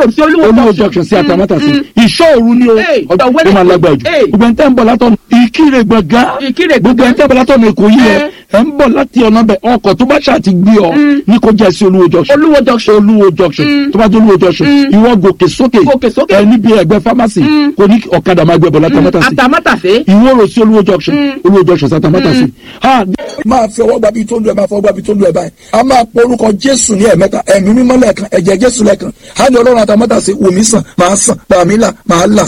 road sí olúwo olúwo junction sí àtàmátà sí ìṣọ́ òru ni o Hey, ọjọ́ ọ̀wẹ́lẹ̀. ó máa lágbára jù Hey. gbogbo ẹni tẹ́ ń bọ̀ látọ̀nà ìkírè gbọ̀ngàn Ìkirè gbogbo ẹni tẹ́ ń bọ̀ látọ̀nà èkó yìí ẹ ẹ ń bọ̀ láti ọ̀nà bẹ̀ ọkọ̀ tó bá ṣáà ti gbé ọ ní kó jẹ́ sí olúwo junction olúwo junction olúwo junction tó bá jẹ́ olúwo junction ìwọ gòkè sókè Gòkè sókè. ẹ níbi ẹgbẹ́ pharmacy kò ní ọ̀kadà máa gbẹ bọ̀ látàmátà sí àtàmátàsé ìwọ rò sí olúwo junction olúwo junction sátàmátà sí. máa fi ọwọ́ gbabi tó lu ẹ̀ máa fọwọ́ gbabi tó lu ẹ̀ báyìí a máa pọ orúkọ jésù ní ẹ̀mẹ́ta ẹ̀mí mímọ́ lẹ́ẹ̀kan ẹ̀jẹ̀ jésù lẹ́ẹ̀kan á ní ọlọ́run àtàmọ́tà sí wòmí sàn máa sàn gbàmí là máa là.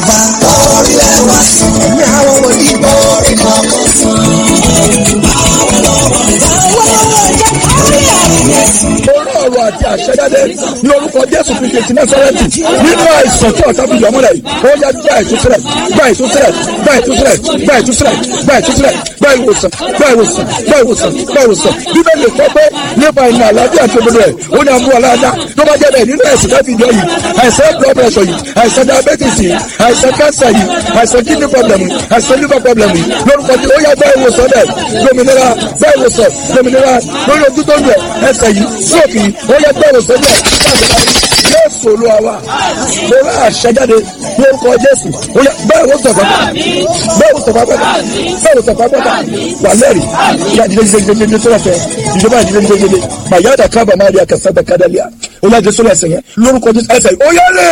orí ọ̀rọ̀ àti àṣẹjáde ní orúkọ jésù kristu ti násárẹ́tì nínú àìsàn tí ọ̀tá fi yọmọ́lẹ̀ yìí ó yá gba ìtúsílẹ̀ gba ìtúsílẹ̀ gba ìtúsílẹ̀ gba ìtúsílẹ̀ gba ìtúsílẹ̀ gba ìwòsàn gba ìwòsàn gba ìwòsàn gba ìwòsàn bíbélì sọ pé nípa ìnà àlàáfíà tó gbọdọ̀ ẹ̀ ó ní àmú aláàdá tó bá jẹ́ bẹ́ẹ̀ nínú ẹ̀sìn láti yọ yìí àìsàn blood pressure yìí àìsàn diabetes yìí àìsàn cancer yìí àìsàn kidney problem yìí àìsàn liver problem yìí lórúkọ tí ó yá gba ìwòsàn dẹ̀ lómìnira gba ìwòsàn lómìnira lórí ojú tó ń lẹ̀ ẹsẹ̀ yìí sóòkì yìí ó yá gba ìwòsàn dẹ̀ jésù olúwa wa mo rà àṣẹjáde lórúkọ jésù ó yá bẹ́ẹ̀ wò sọ̀fà bẹ́ẹ̀ wò sọ̀fà pẹ́ta bẹ́ẹ̀ wò sọ̀fà pẹ́ta wà lẹ́rìí ìyá ìdílé jíjẹ jíjẹ jíjẹ sọ́wọ́ fẹ́ ìjọba ìdílé jíjẹ jíjẹ màyà dà kábà má rí akásá bẹ kádàlíà ó yá jésù ẹsẹ̀ yẹn lórúkọ jésù ẹsẹ̀ yìí ó yá lè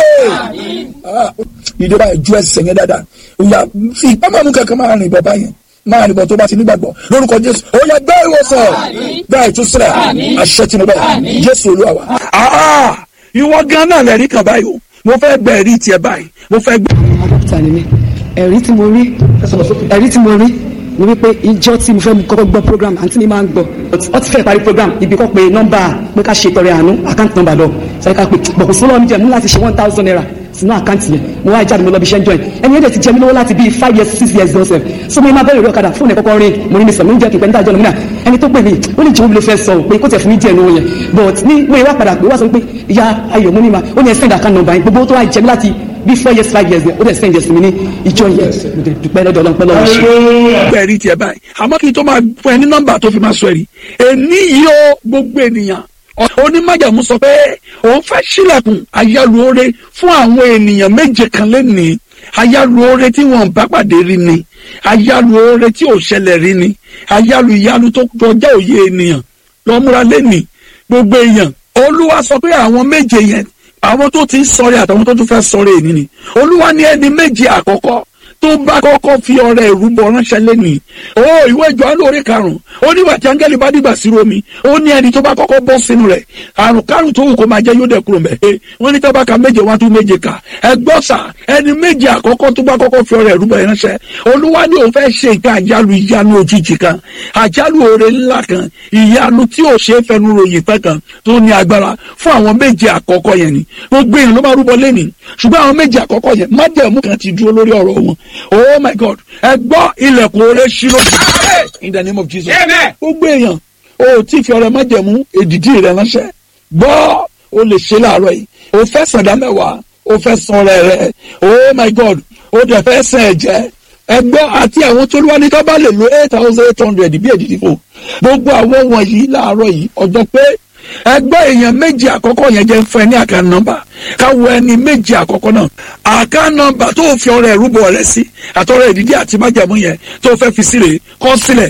ìjọba ìjú ẹsẹ̀ yẹn dáadáa ó yá fi ìpamọ́ kankan máa rìn bàbá yẹn máa nìbọn tó bá ti nígbàgbọ́ lórúkọ jésù ó yá gbá ìwòsàn gbá ìtúsílẹ̀ àṣẹ tìǹbà jésù olúwa wa. Ah, ìwọ gan náà lẹ́rìí kan báyìí o mo fẹ́ gbẹ ẹ̀rí tiẹ̀ báyìí mo fẹ́ gbẹ. dókítà ni mí ẹ̀rí tí mo rí ẹ̀rí tí mo rí ni wípé ìjọ tí mo fẹ́ mú kọ́kọ́ gbọ́ program àǹtí mi máa ń gbọ́ ọ ti fẹ́ parí program ibi kọ́ pé nọ́mbà pé ká ṣe tọrẹ àánú àkáǹtì nọ́mbà lọ sọ ká pé bọ̀kù sólọ́ mi jẹ́ mú láti ṣe one thousand naira sínú àkáǹtì yẹn mo wá jáde mo lọ bí iṣẹ́ ń join ẹni yẹn dẹ̀ ti jẹ mí lówó láti bíi five years six years lọ́sẹ̀ so mo máa bẹ̀rẹ̀ ìwé ọ̀kadà fóònù ẹ̀ kọ́kọ́ rin mo ní mi sọ mi ń jẹ́ kí n pẹ́ níta jọ lómìnà ẹni tó pè mí ó ní jẹ́ omi ló fẹ́ sọ pé kó tẹ̀ fún mi díẹ̀ nínú yẹn but ní mo yẹ wá padà pé wá sọ pé ìyá ayọ̀ mo ní ma ó ní ẹ send account number yẹn gbogbo tó wá jẹ mí láti bíi four years five years ó dẹ̀ send yẹn sí mi ní ìjọ yẹn mo dẹ̀ dúpẹ́ lọ́dọ̀ ọlọ́pẹ́ lọ́wọ́ ṣe. gbẹ ẹ̀rí tiẹ̀ báyìí àmọ́ kí n tó máa fún ẹ ní nọ́mbà tó fi máa sọ ẹ̀rí èní yìí ó gbogbo ènìyàn onímájàmú sọ pé òun fẹ́ sílẹ̀kùn ayálùore fún àwọn ènìyàn méje kan lẹ́nìí ayálùore tí wọ́n bá pàdé rí ni ayálùore tí ò ṣẹlẹ̀ rí ni ayálù ìyálù tó kọjá òye ènìyàn lọ́múra lẹ́nìí gbogbo èèyàn olúwa sọ pé àwọn méje yẹn àwọn tó ti ń sọ̀rẹ́ àtàwọn tó tún fẹ́ sọ̀rẹ́ èní ni olúwa ní ẹni méje àkọ́kọ́ tó bá kọ́kọ́ fi ọrẹ ìrúbọ ránṣẹ́ lẹ́nìí ó ìwé ìjọ lórí karùn-ún ó nígbà tí áńgẹ́lì bá dìgbà sí romi ó ní ẹni tó bá kọ́kọ́ bọ́ sínú rẹ̀ àrùn kárùn tó wù kó máa jẹ́ yóò dẹ̀ kúrò mẹ́ ẹ wọ́n ní tọ́ba ka méje wá tún méje kà ẹ gbọ́ sà ẹni méje àkọ́kọ́ tó bá kọ́kọ́ fi ọrẹ ìrúbọ ránṣẹ́ olúwa ní òun fẹ́ ṣe nǹkan àjálù ìyanu òjijì kan àjálù oore ńlá kan ìyanu tí ò ṣe é fẹnu ròyìn pẹ́ kan tó ní agbára fún àwọn méje àkọ́kọ́ yẹn ni gbogbo èèyàn ló máa rúbọ lẹ́nìí ṣùgbọ́n àwọn méje àkọ́kọ́ yẹn májẹ̀mú kan ti dúró lórí ọ̀rọ̀ wọn oh my god ẹ gbọ́ ilẹ̀kùn oore ṣí lójú in the name of jesus gbogbo èèyàn o tí fi ọrẹ májẹ̀mú èdìdí rẹ ránṣẹ́ gbọ́ o lè ṣe láàárọ̀ yìí o fẹ́ sàdá mẹ́wàá o fẹ́ san ọrẹ rẹ oh my god o dẹ̀ fẹ́ sàn ẹ̀jẹ̀ ẹgbọ́ àti àwọn tó wá ní ká bá lè lo eight thousand eight hundred bí èdìdí fò gbogbo àwọn wọ̀nyí láàárọ̀ yìí ọjọ́ pé ẹgbẹ́ èèyàn méjì àkọ́kọ́ yẹn jẹ́ fún ẹ ní àká nọ́mbà káwọ ẹni méjì àkọ́kọ́ náà àká nọ́mbà tó fi ọrẹ ìrúbọ rẹ sí àtọrẹ ìdídí àti májàmú yẹn tó fẹ́ fi sílẹ̀ kọ́ sílẹ̀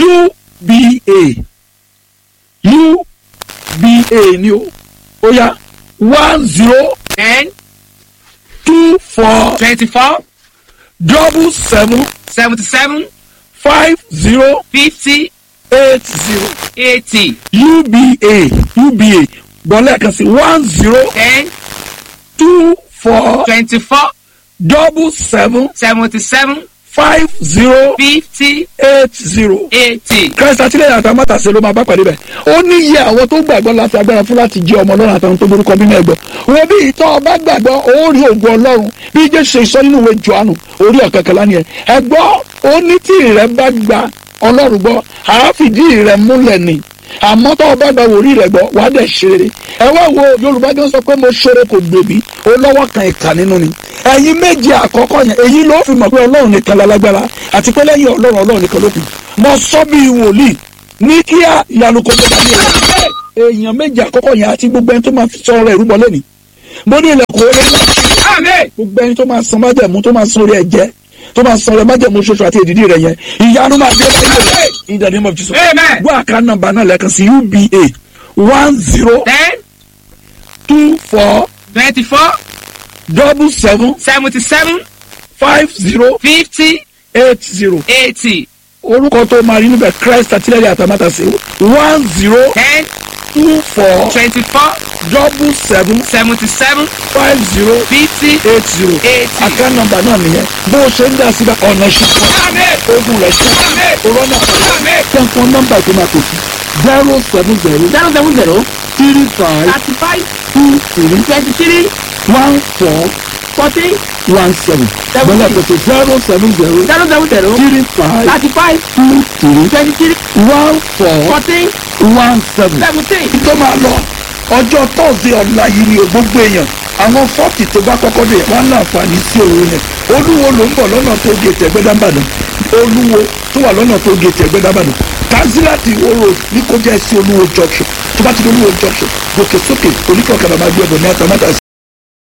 uba uba ni o ó yá one zero ten two four twenty-four double seven seventy-seven five zero fifty eight zero eighty uba uba gbọ́lẹ̀ kan sí one zero ten two four twenty-four double seven seventy-seven five zero fifty eight zero. eighty. christ àtìlẹyìn àtàwọn mátàsí ló máa bá pàdé bẹ ó ní iye àwọn tó gbàgbọ́ láti agbára fún láti jẹ ọmọ ọlọ́run àtàwọn tó borúkọ nínú ẹgbọ́ wọn bí ìtọ́ ọba gbàgbọ́ ó rí ògùn ọlọ́run bí jésù ṣe sọ nínú ìwé johannu orí ọ̀kẹ́kẹ́lá ni ẹ ẹgbọ́ ó ní tí ìrẹ́ bá gba ọlọ́run gbọ́ àáfìdí ìrẹ́ múlẹ̀ ni àmọ́ tó o bá gba wòrí rẹ̀ gbọ́ wàá dẹ̀ ṣeré ẹ wá wo yorùbá gan sọ pé mo ṣeré kò gbèbí ó lọ́wọ́ kan ìkà nínú ni ẹ̀yin méje àkọ́kọ́ yẹn èyí ló fi mọ̀ pé ọlọ́run nìkan lálágbára àti pé lẹ́yìn ọlọ́run ọlọ́run nìkan ló kù mo sọ bí wòlíì ní kíá ìyanu kò tó dání ẹ̀rọ èèyàn méje àkọ́kọ́ yẹn àti gbogbo ẹni tó máa fi sọ ọ̀rọ̀ ìrúbọ lẹ́nìí mo ní ilẹ̀kùn orí ńlá Amen. gbogbo ẹni tó máa san májẹ̀mú tó máa san orí ẹ̀jẹ̀ tó máa san orí májẹ̀mú ṣoṣo àti èdìdí rẹ̀ yẹn ìyanu máa dé báyìí rẹ̀ in the name of Jesus. Amen. gbọ́ àká nọ́mbà náà lẹ́ẹ̀kan sí uba one zero Ten, two four twenty-four, double seven seventy-seven, five zero fifty, eight zero eighty, orúkọ tó máa rí níbẹ̀ Christ àtìlẹ́yìn àtàmátàsí one zero ten, two four twenty-four, double seven seventy-seven, five zero fifty, eight zero eighty. àká nọ́mbà náà nìyẹn bó o ṣe ń dá síbẹ̀ ọ̀nà ṣùkọ́ Amen. ogun rẹ̀ ṣe Amen. òrọ́nà Amen. tẹ̀kọ́ nọ́mbà tó máa pèsè zero seven zero Zero seven zero, three five thirty-five, two three twenty-three, one four forty, one seven bọ́lá pèsè zero seven zero zero seven zero, three five thirty-five, two three twenty-three, one four forty, one seven. seventeen. tó máa lọ ọjọ́ tọ́sí ọ̀la yìí ni gbogbo èèyàn àwọn fọ́ọ̀tì tó bá kọ́kọ́ dé wọ́n láǹfààní sí òun yẹn olúwo ló ń bọ̀ lọ́nà tó gé tẹ̀gbẹ́dàbàdàn olúwo tó wà lọ́nà tó gé tẹ̀gbẹ́dàbàdàn tanzilati oro ní kó jẹ́ sí olúwo junction tó bá ti di olúwo junction gòkè sókè oníkọ̀ọ́kadà máa gbé ọ̀bọ̀ ní atamátàsí